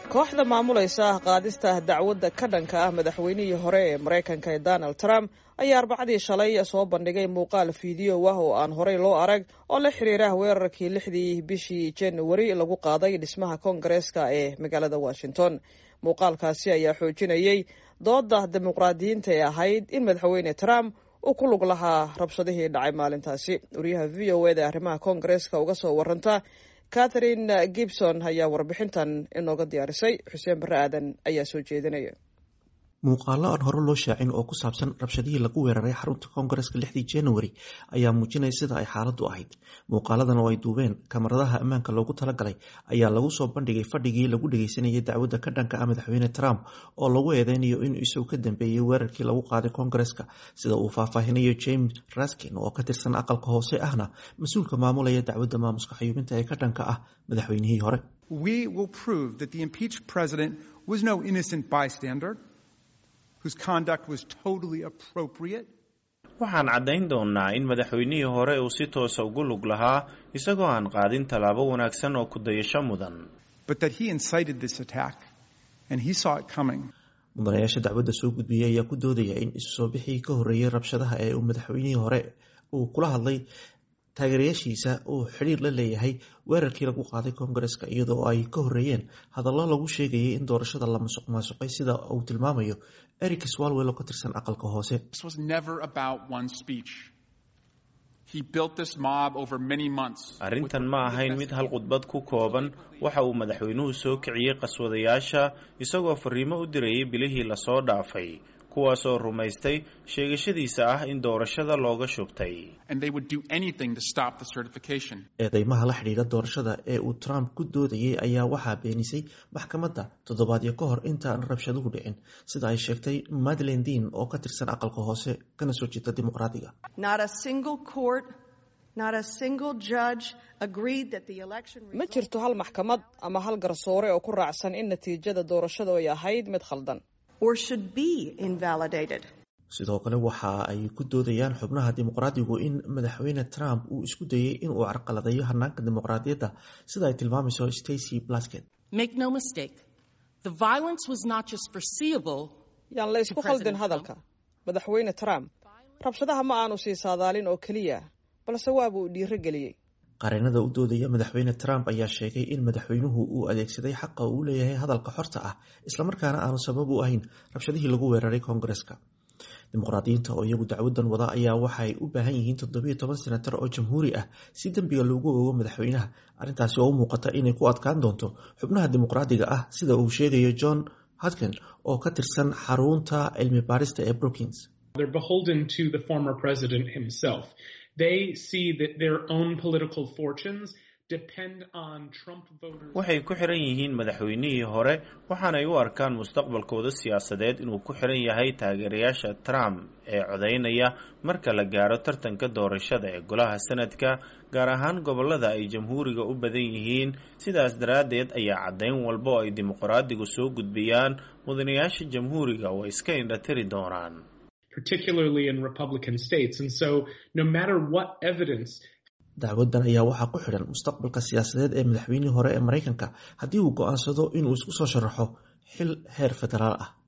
kooxda maamulaysa qaadista dacwadda ka dhanka ah madaxweynihii hore ee maraykanka ee donald trump ayaa arbacadii shalay soo bandhigay muuqaal fiideo ah oo aan horey loo arag oo la xiriira weerarkii lixdii bishii januari lagu qaaday dhismaha koongareeska ee magaalada washington muuqaalkaasi ayaa xoojinayay dooda dimuqraadiyiinta ee ahayd in madaxweyne trump uu ku lug lahaa rabshadihii dhacay maalintaasi wariyaha v o eda arrimaha koongareeska uga soo waranta catherine gibson ayaa warbixintan inooga diyaarisay xuseen barre aadan ayaa soo jeedinaya muuqaalo aan hore loo shaacin oo ku saabsan rabshadihii lagu weeraray xarunta koongareska lixdii january ayaa muujinaya sida ay xaaladdu ahayd muuqaaladan oo ay duubeen kamaradaha ammaanka loogu talagalay ayaa lagu soo bandhigay fadhigii lagu dhageysanayay dacwadda ka dhanka ah madaxweyne trump oo lagu eedeynayo inuu isagu ka dambeeyey weerarkii lagu qaaday koongareska sida uu faahfaahinayo james raskin oo ka tirsan aqalka hoose ahna mas-uulka maamulaya dacwadda maamuska xayuubinta ee ka dhanka ah madaxweynihii hore waxaan caddayn doonnaa in madaxweynihii hore uu si toosa ugu lug lahaa isagoo aan qaadin tallaabo wanaagsan oo ku dayasho mudan mudanayaasha dacwadda soo gudbiyey ayaa ku doodaya in isu soo bixii ka horreeyey rabshadaha ee uu madaxweynihii hore uu kula hadlay taageerayaashiisa uu xidhiir la leeyahay weerarkii lagu qaaday koongareska iyadoo ay ka horreeyeen hadallo lagu sheegayay in doorashada la masuq maasuqay sida uu tilmaamayo eric swalwell oo ka tirsan aqalka hoose arrintan ma ahayn mid hal khudbad ku kooban waxa uu madaxweynuhu soo kiciyey qaswadayaasha isagoo fariimo u dirayay bilihii lasoo dhaafay kuwaasoo rumaystay sheegashadiisa ah in doorashada looga shubtay eedeymaha la xidhiidha doorashada ee uu trump ku doodayay ayaa waxaa beenisay maxkamadda toddobaadyo ka hor intaan rabshaduhu dhicin sida ay sheegtay madlen dean oo ka tirsan aqalka hoose kana soo jeeda dimuqraadiga ma jirto hal maxkamad ama hal garsoore oo ku raacsan in natiijada doorashadu ay ahayd mid khaldan sidoo kale waxa ay ku doodayaan xubnaha dimuqraadigu in madaxweyne trump uu isku dayey inuu carqaladeeyo hanaanka dimuqraadiyadda sida ay tilmaamayso stacy blasket yaan la isku khaldin hadalka madaxweyne trump rabshadaha ma aanu sii saadaalin oo keliya balse waaba uu dhiiro geliyey qareenada u doodaya madaxweyne trump ayaa sheegay in madaxweynuhu uu adeegsaday xaqa uu leeyahay hadalka xorta ah islamarkaana aanu sabab u ahayn rabshadihii lagu weeraray koongareska dimuqraadiyiinta oo iyagu dacwadan wada ayaa waxay u baahan yihiin toddobiyo toban senatar oo jamhuuri ah si dembiga loogu ogo madaxweynaha arrintaasi oo u muuqata inay ku adkaan doonto xubnaha dimuqraadiga ah sida uu sheegayo john hodkin oo ka tirsan xarunta cilmi baarista ee brookings waxay ku xiran yihiin madaxweynihii hore waxaanay u arkaan mustaqbalkooda siyaasadeed inuu ku xiran yahay taageerayaasha trump ee codaynaya marka la gaaro tartanka doorashada ee golaha sanadka gaar ahaan gobolada ay jamhuuriga u badan yihiin sidaas daraaddeed ayaa caddayn walba oo ay dimuqraadigu soo gudbiyaan mudanayaasha jamhuuriga way iska indhatiri doonaan dacwadan ayaa waxaa ku xidhan mustaqbalka siyaasadeed ee madaxweynihii hore ee maraykanka haddii uu go'aansado inuu isku soo sharaxo xil heer federaal ah